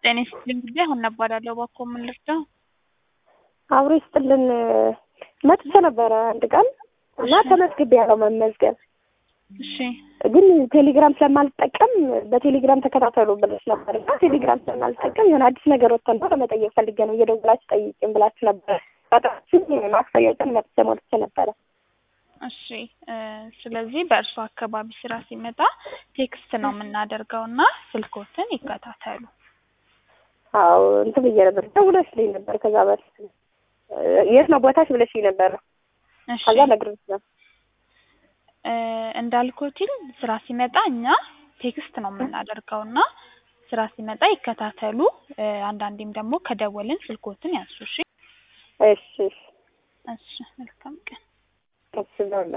ጤና ይስጥልኝ ጊዜ አሁን እባላለሁ። እባክዎ ምን ልርዳው? አብሮ ይስጥልን። መጥቼ ነበረ አንድ ቀን እና ተመዝግቤ ያለው መመዝገብ እሺ ግን ቴሌግራም ስለማልጠቀም በቴሌግራም ተከታተሉ ብለሽ ነበር እና ቴሌግራም ስለማልጠቀም የሆነ አዲስ ነገር ወጥተን ነው ለመጠየቅ ፈልጌ ነው እየደወላችሁ ጠይቂም ብላችሁ ነበረ። በጣችን ማክሰኞ ቀን መጥቼ ሞልቼ ነበረ። እሺ እ ስለዚህ በእርሱ አካባቢ ስራ ሲመጣ ቴክስት ነው የምናደርገው እና ስልኮትን ይከታተሉ። አዎ እንትን ብዬ ነበር ደውለሽልኝ ነበር። ከዛ በፊት እ የት ነው ቦታሽ ብለሽኝ ነበር። እሺ ከዛ ነግሬሽ ነው እ እንዳልኩትኝ ስራ ሲመጣ እኛ ቴክስት ነው የምናደርገው እና ስራ ሲመጣ ይከታተሉ። እ አንዳንዴም ደግሞ ከደወልን ስልኮትን ያንሱ። እሺ እሺ እሺ እሺ መልካም ቀን። እሺ